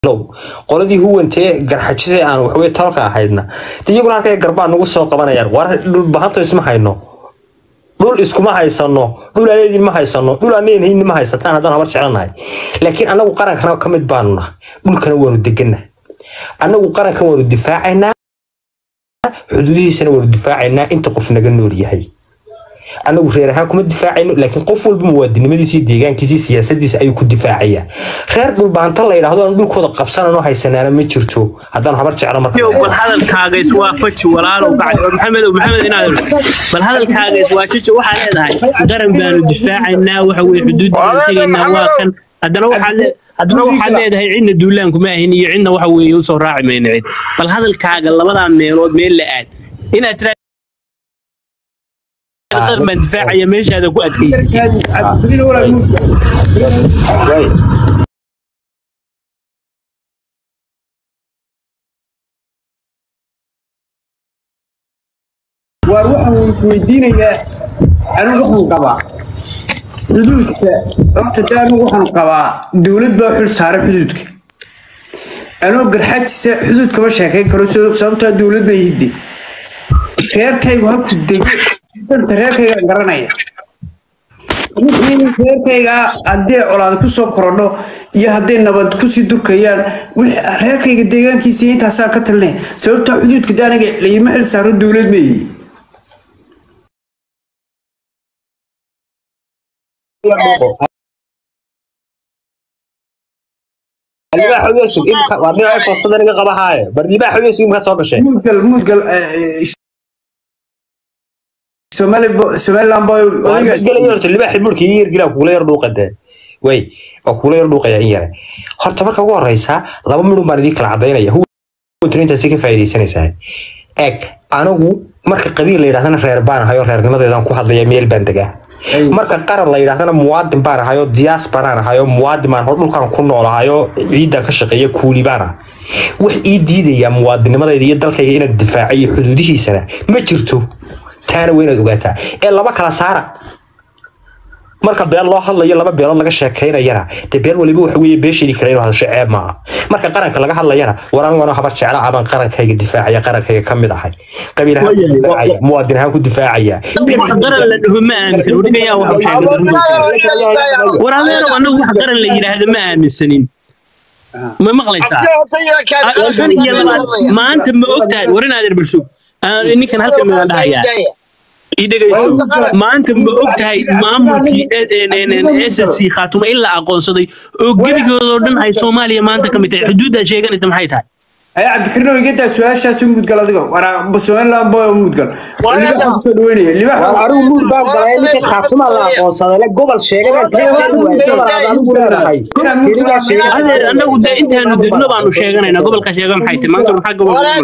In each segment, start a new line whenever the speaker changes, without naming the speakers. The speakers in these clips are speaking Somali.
qoladii huwantee garxajise aan waxwey talka ahaydna de iyaguna halkay garbaa nagu soo qabanayaan war dhul bahanta isma hayno dhul iskuma haysano dhul aleedin ma haysano dhul aneenhayn ma haysataan haddaan habar jeclanahay laakiin anagu qarankana ka mid baanu nahay dhulkana waanu degana anagu qarankan waanu difaacaynaa xuduudihiisana waanu difaacaynaa inta qof naga nool yahay anagu reer ahaan kuma difaacayno laakiin qof walba muwaadinimadiisi deegaankiisi siyaasadiisa ayuu ku difaacayaa reer dhulbaanta la yidhaahdo aan dhulkooda qabsanano haysanaana ma jirto haddaan habar jeclo
bal hadalkaaga iswaafaji walaalow gacdi maxamed maxamed inaad bal hadalkaaga iswaafaji waxaa leedahay qaran baanu difaacaynaa waxa weye xuduud baanu tegaynaa waa kan haddana waxaad haddana waxaad leedahay cidna duulaanku ma ahin iyo cidna waxa weeye usoo raaci mayno cid bal hadalkaaga labadaa meelood meel la aad inaad tira qaran baan difaacaya meeshaada ku adkaysatid
waar waxaan weydiinayaa anigu waxaan qabaa xuduudka horta de anigu waxaan qabaa dowlad baa xil saaray xuduudka anoo garxajisa xuduud kama sheekayn karo sababtaa dowlad baa hidde reerkaygu halku dego danta reerkaygaan garanaya wixii reerkayga haddii colaad kusoo korodho iyo hadday nabad kusii durkayaan reerkayga deegaankiisa intaasaan ka talinaya sababtaa xuduudka de aniga lagima xil saaro dowlad meeyi mudgal mudgal somaliland boy
way waa kuula yar dhuuqaya in yare horta marka ugu horeysa laba midhun baan idiin kala cadaynaya huwantaasi ka faa'iidaysanaysaa eg anigu marka qabiil la yidhahdana reer baan ahayo reernimadeedaan ku hadlaya meel baan degaa marka qaran la yidhahdana muwaadin baan ahayo diyaas banaan ahayo muwaadin baan dhulkan ku noolahayo ciidan ka shaqeeya kuuli baan ah wax ii diidaya muwaadinimadayda iyo dalkayga inaad difaacayo xuduudihiisana ma jirto taana waa inaad ogaataa ee laba kala saara marka beel loo hadlayo laba beelood laga sheekaynayana dee beel waliba waxa weeye beeshadii kale inuu hadasho ceeb maaha marka qaranka laga hadlayana war anigu anoo habar jecla abaan qarankayga difaacaya qarankayga ka mid ahay qabiil ahaan ku difaacaya muwaadin ahaan ku difaacaya
wax qaran la dhaho ma aaminsan weligayaa waxa sheegay war adeero anagu wax qaran la yidhaahdo ma aaminsanin ma maqlaysaa shan iyo labaad maanta ma ogtahay war inaadeer bulsho ninkan halkan midaan dhahayaa ii dhegayso maanta ma og tahay maamulkii s c khaatuma in la aqoonsaday oo gebigoodoo dhan ay soomaaliya maanta ka mid tahay xuduuddaa sheeganaysa maxay tahay
ay cabdikariin igedaa su-aashaas mudgal adigo waraa somaliland boy mudgal kusoo dhaweynaya libax
anigu muud baan galay ninka khaatuma la aqoonsaday le gobol
adeer annagu dee intaanu degno baanu sheeganaynaa gobolka sheega maxay tahay maanta maxaa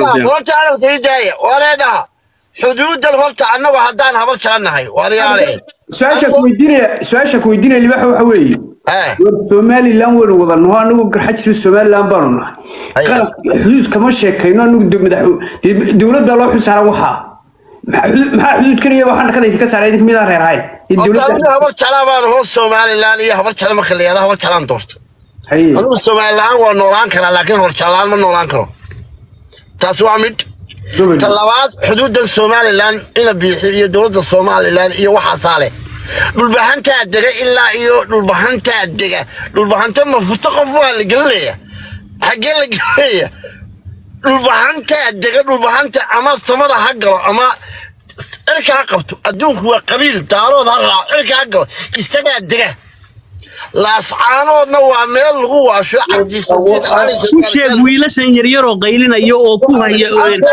gobolka
xuduudan horta annagu haddaan habar jalannahay waryaaleen
su-aasha ku weydiinaya su-aasha ku weydiinaya libax waxa weeye war somaliland waynu wada naho anagu garxajisba somaliland baanu nahay qaranka xuduud kama sheekayno anagu madax dowlad baa loo xilsaaran waxaa maxaa xuduud kanaya waxaan dhakada idinka saaray idinka midaan reer ahayn
habar jalaan baan hoos somaliland iyo habar jalan marka la yihahda habar jalaan doorta anigu somaliland waa noolaan karaa laakiin habar jalaan ma noolaan karo taas waa mid ta labaad xuduudan somalilan ina biixi iyo dowladda somalilan iyo waxaasaa leh dhulbahantaa dega ilaa iyo dhulbahantaa dega dhulbahanta mafuto qof waa la gelinaya xaggee la gelinaya dhulbahantaa dega dhulbahanta ama samada ha galo ama cirka ha qabto adduunku waa qabiil daarood ha raaco cirka ha galo isagaa dega laascaanoodna waa meel lagu waasho
ku sheeg wiilashan yaryaroo qaylinaya oo ku haya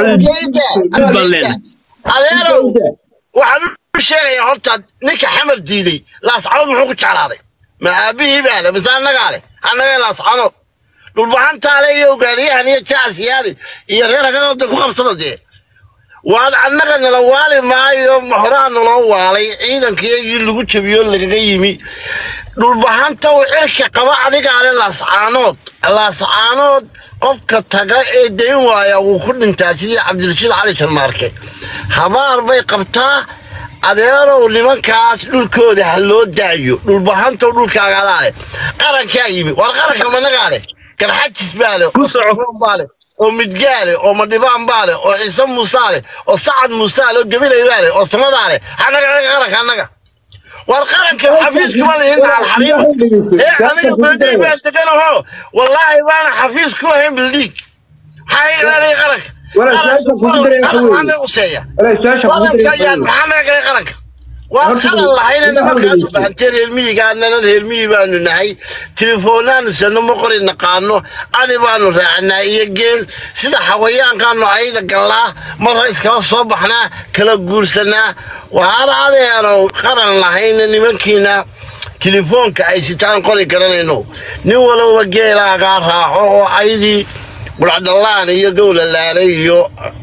adeerow waxaan u sheegayaa horta ninka xamar diiday laascaanood muxuu ku jeclaaday ma aabihii baa le mise annagaa leh annaga laascaanood dhulbahantaale iyo ogaaniyahan iyo jaasiyaadi iyo reer hagadooda ku qabsada dee waan annaga nala waali maayo horaa naloo waalay ciidankiyagii lagu jabiyo lagaga yimi dhulbahanta uu cirka qaba adigaale laascaanood laascaanood qofka taga ee dayn waaya wuu ku dhintaa sidii cabdirashiid cali sharmaarke habaar bay qabtaa adeerow nimankaas dhulkooda ha loo daayo dhulbahantow dhulkaagadaa leh qarankaa yimi war qaranka managaa leh garxajis baa leh
Ku
oo
soco.
Soomaali baa leh oo midgaale oo madhibaan baa leh oo ciise muusaa leh oo sacad muusaa leh oo gabilay baa leh oo samadaa leh annaga annaga qaranka annaga war qaranka xafiiska ma lihin alxariim ee aniga bildhiig baan deganaho wallaahi baana xafiis ku lahayn bildhiig maxaa iga ilaaliya qaranka
Wala, su-aasha kugu daray waxa weeye.
qaranka useeya
Walahi, su-aasha kugu daray
qaranka
waxa
ayaan
weeye.
maxaa naga galay qaranka waan
Horta,
qalan lahayna
nidaam
nimankaan
weligiis.
bahantee reer miyigaanana reer miyi baanu nahay tilefoonaanu sano ma qori naqaano ani baanu raacanaa iyo geel sida xawayaankaanu ayda gallaa marra iskala soo baxnaa kala guursanaa waxaana adeenow qaran lahayna nimankiina telefoonka ay sitaan qori garanayno nin walowba geelaagaa raaco oo aydii quracdhallaan iyo gowlalaale iyo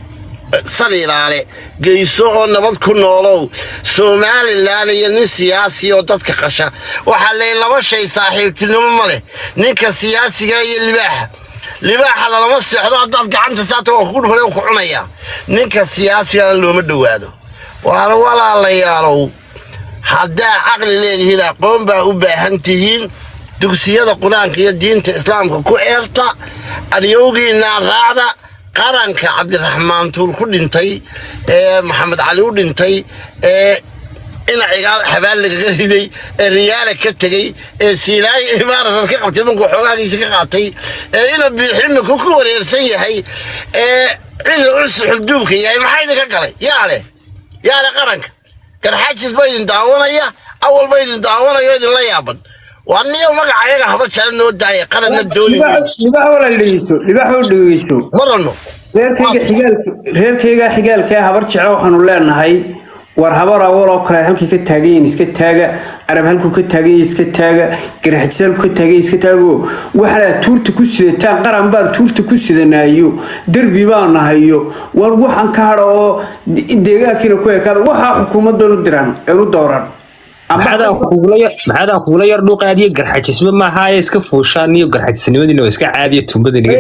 saliilaale geyso oo nabad ku noolow somalilan iyo nin siyaasi oo dadka qasha waxaa leeyahy laba shay saaxiibtinimo ma leh ninka siyaasiga iyo libaaxa libaaxa lalama seexdo haddaad gacanta saata waa kugu dhufan ku cunaya ninka siyaasigan looma dhowaado waana walaalayaalow haddaa caqli leedihiin aqoon baa u baahan tihiin dugsiyada qur-aanka iyo diinta islaamka ku eerta adyowgiinaa raacda qaranka cabdiraxmaan tuur ku dhintay ee maxamed cali u dhintay ee ina cigaal xabaal lagaga riday ee riyaala ka tegey ee siilaayi imaaradan ka qabtay markuu xoogaagiisa ka qaatay ee ina biiximinku ku wareersan yahay ee cili ursi xulduubka yahay maxaa idinka galay yaa leh yaa leh qaranka garxaajis ba idin daawanaya awal ba idin daawanayo idinla yaaban waa niyo magaca ayaga haba jala noo daaya qaranna dooni
libax libax wala dhegeysto libax oo dhegeysto
marano
reerkayga xigaalka reerkayga xigaalka ee habar jeclo waxaanu leenahay war habar awal oo kale halkii ka taagan yihiin iska taaga arab halkuu ka taagan yahay iska taaga garxajis halkuu ka taagan yahay iska taago waxaad tuurta ku sidataan qaran baan tuurta ku sidanaayo derbi baan nahayo war waxaan ka hadha oo deegaankiina ku ekaada waxaa xukuumadoonu diran eenu dooran
maxaadaan kugula yar maxaadaan kugula yar dhuuqaadiyo garxajisba maaha ee iska fuushaan iyo garxajisnimadiina oo iska caadiya tumbada naga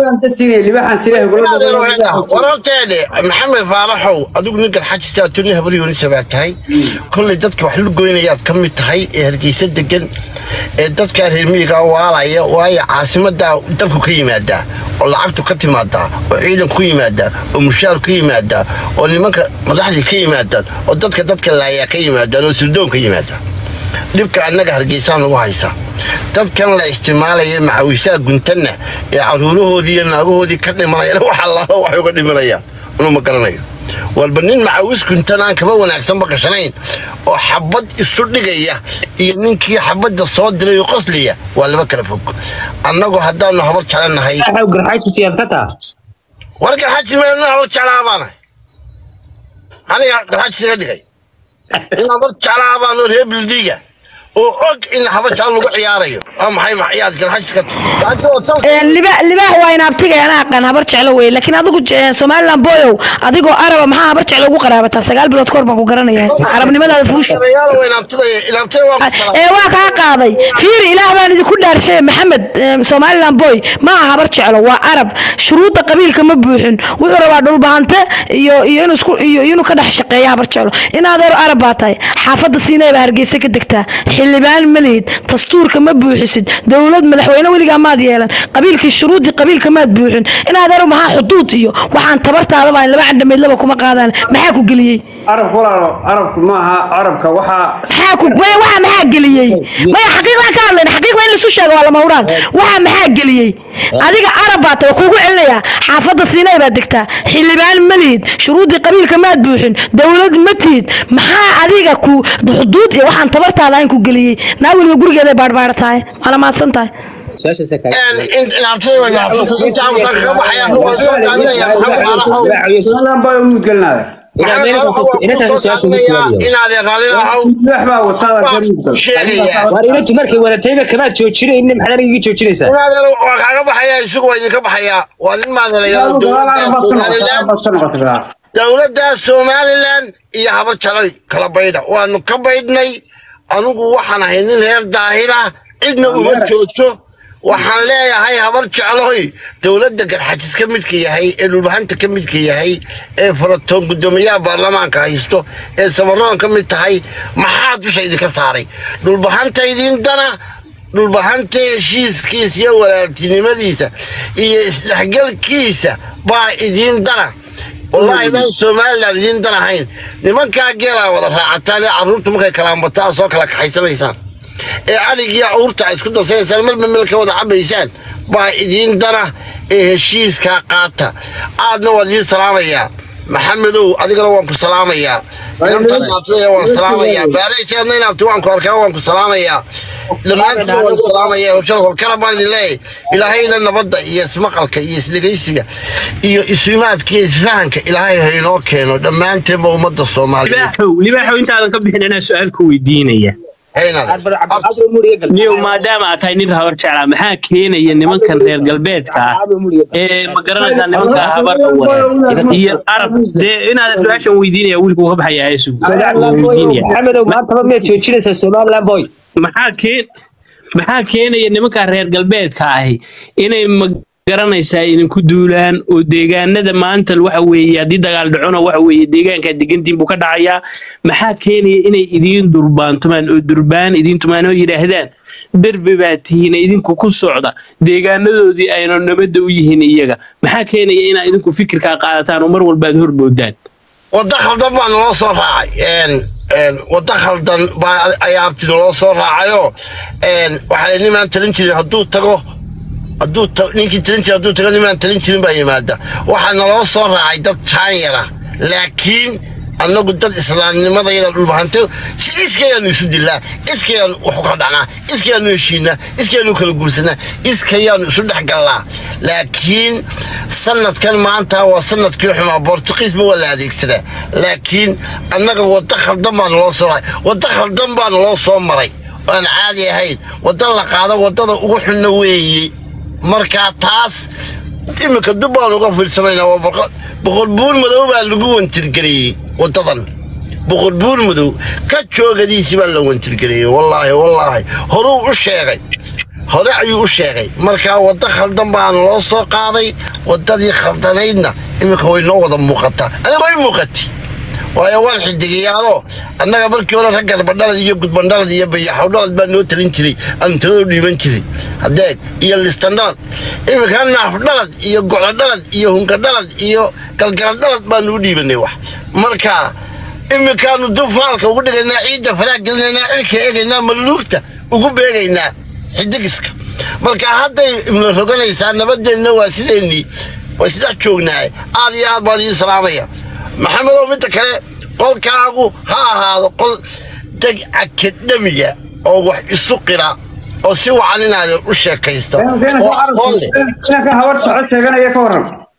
daxay
wararteede maxamed faalaxow adigu nin galxajistaa tuni habaryoonisa baa tahay kollay dadka wax la goynayaad ka mid tahay ee hargeysa degan ee dadkaa reer miyigaa waalaya waayo caasimadaa dabku ka yimaadaa oo lacagtu ka timaadaa oo ciidanku ku yimaadaa oo mushaar ku yimaadaa oo nimanka madaxdii ka yimaadaan oo dadka dadka laayaa ka yimaadaan oo surdoon ka yimaadaan dhibka annaga hargeysaa nagu haysa dadkan la isticmaalaya macawiisaha guntanna ee caruurahoodii iyo naagahoodii ka dhimanayana wax allaala waxay uga dhimanayaan inuu ma garanayo walba nin macawis guntan aan kaba wanaagsanba gashanayn oo xabad isu dhigaya iyo ninkii xabadda soo diray oo qosliya waa laba kala fog annagu haddaanu habar jecelnahay
garxajisiyaad ka taa
war garxaji meelna habar jeclaa baanahay aniga garxajis iga dhigay in habar jeclaa baanoo reer bildiiga oo og in habar jeclo lagu ciyaarayo waa maxay maxyaad garxajis ka tahay
libaax waa in abtiga ana aqaan habar jeclo wey laakiin adigu eh, somaliland boyow adigoo araba maxaa habar jeclo ugu qaraabataa sagaal bilood kahor baan ku garanaya carabnimadaada fuusha
Odayaal waa inaabtidaya inaabtida waa ku salaam
ee waa kaa qaaday fiiri ilaah baan idinku dhaarshay maxamed eh, somaliland boy ma aha habar jeclo waa arab shuruudda qabiilka ma buuxin wuxuu rabaa dhulbahante iyo iyo inuu isku iyo inuu ka dhex shaqeeya habar jeclo in adeer arab baa tahay xaafadda siinay baa hargeysa ka degtaa xildhibaan ma lihid dastuurka ma buuxisid dowlad madaxweyne weligaa maad yeelan qabiilkii shuruuddii qabiilka maad buuxin in adeer maxaa xuduud iyo waxaan tabartaada baa laba candhamayd laba kuma qaadaan maxaa ku geliyey
arabku walaalo arabku maaha arabka waxaa
maxaa ku maya waxa maxaa geliyey maya xaqiiqdan ka hadlayna xaqiiqda in laisu sheego waa lama huraan waxa maxaa geliyey adiga arab baa tahay kuugu celinayaa xaafadda siinay baad degtaa xildhibaan ma lihid shuruuddii qabiilka maad buuxin dowlad ma tihid maxaa adiga ku xuduud iyo waxaan tabartaada ayn ku geliyey naa weliba gurigeeday baadhbaadha tahay waana mahadsan tahay
inaabtida way mahadsan intaa musan kaga baxaya waa soo daaminaya maxamed faalaxow
somaliland baa u mudgelnaada
maxamed faalaxow waa kuu soo daaminaya inaadeen raalinahow
libax baa wataada ka mudgal
sheegaya
waar inantu markay wadatayba kamaad joojinaynin maxaad aniga joojinaysaa
inaadeen waa kaaga baxaya isugu waa idinka baxaya waa nin maadalayaalo dowladda somaliland dowladda somalilan iyo habar jaloy kala baydha waanu ka baydhnay anugu waxaan ahay nin reer daahira cidna uma joojo waxaan leeyahay habar jecloy dowladda garxajis ka midka yahay ee dhulbahanta ka midka yahay ee faratoon guddoomiyaha baarlamaanka haysto ee samaroon ka mid tahay maxaa dusha idinka saaray dhulbahanta idin dana dhulbahanta heshiiskiisa iyo walaaltinimadiisa iyo isdhexgalkiisa baa idiin dana wallaahi baan somalilan idiin dan ahayn nimankaa geelaa wada raacataan ee carruurta markay kalaambataa soo kala kaxaysanaysaan ee adhigiyo awrta ay isku darsanaysaan marba meel ka wada cabaysaan baa idiin dana ee heshiiskaa qaata aadna waan idiin salaamayaa maxamedow adigana waan ku salaamayaa inantaad naabtadaya waan salaamayaa baaraysaadna inaabti waan ku arkaa waan ku salaamayaa dhammaantiin waan ku salaamayaa holkala baan idin leeyahay ilaahayna nabadda iyo ismaqalka iyo isdhegaysiga iyo isuimaadka iyo isfahanka ilaahay ha inoo keeno dhammaanteenba ummadda soomaaliyeed
libaaxow libaaxow intaadan ka bixin anaa su-aal ku weydiinaya niyow maadaama aad tahay nin habar jeclaa maxaa keenaya nimankan reer galbeedka ah ee ma garanaysaa nimanka habarka wada iyo arab dee inaadan su-aashan weydiinaya wiilku ka baxaya heesu weydiinaya
maxamedow maantaba miyaad joojinaysaa somaliland boy
maxaa keen maxaa keenaya nimanka reer galbeedka ahi inay ma garanaysaa idinku duulaan oo deegaanada maanta waxa weeye haddii dagaal dhacona waxa weeye deegaankaa degantiin buu ka dhacayaa maxaa keenaya inay idiin durbaantumaan oo durbaan idiin tumaan oo yidhaahdaan derbe baa tihiin idinku ku socda deegaanadoodii ayna nabadda u yihiin iyaga maxaa keenaya inaa idinku fikirkaa qaadataan oo mar walba aad horboodaan
wadda khaldan baa naloo soo raacay wadda khaldan baa ayaa abti naloo soo raacayoo waxaa nimaan talin jirin hadduu tago hadduu ninkii talin jira hadduu tago nimaan talin jirin baa yimaada waxaa naloo soo raacay dad jaanyara laakiin annagu dad islaamnimadayada dhulbahante si iskayaanu isu dilnaa iskayaanu waxu kala dhacnaa iskayaanu heshiinaa iskayaanu kala guursanaa iskayaanu isu dhex gallaa laakiin sanadkan maanta waa sanadkii xumaa bortuqiisba waa la adeegsadaa laakiin annaga wadda khaldan baa naloo soo raacay wadda khaldan baa naloo soo maray oo aan caadi ahayn wadda la qaado waddada ugu xunna weeye markaa taas iminka dub baan uga fiirsanaynaa waa boqol buur madow baa lagu wantirgeliyey waddadan boqol buur madow ka joogadiisii baa la wantirgeliyey wallaahi wallaahi horuu u sheegay hore ayuu u sheegay markaa wadda khaldan baana loo soo qaaday waddadii khaldanaydna iminka way noo wada muuqataa aniga way muuqati waayo waan xidigiyaaloo annaga markii hore rag garbadhalad iyo gudbandhalad iyo bayaxowdhalad baa noo talin jiray aanu taladu dhiiban jiray hadeeg iyo listandhalad iminka naafdhalad iyo gocodhalad iyo hunkadhalad iyo galgaladhalad baanu u dhiibanay wax marka iminkaanu dufaalka ugu dhigaynaa ciidda faraa gelinaynaa cilka eegaynaa maluugta ugu beegaynaa xidigiska marka hadday imla roganaysaa nabadeenna waa sideennii waa isdhex joognaaye aad iyo aad baan idiin salaamaya maxamedow midda kale qolkaagu ha ahaado qol deg akademiga oo wax isu qira oo si wacan inaad u sheekaysto oo aqoon leh
habar soco sheeganaya ka waran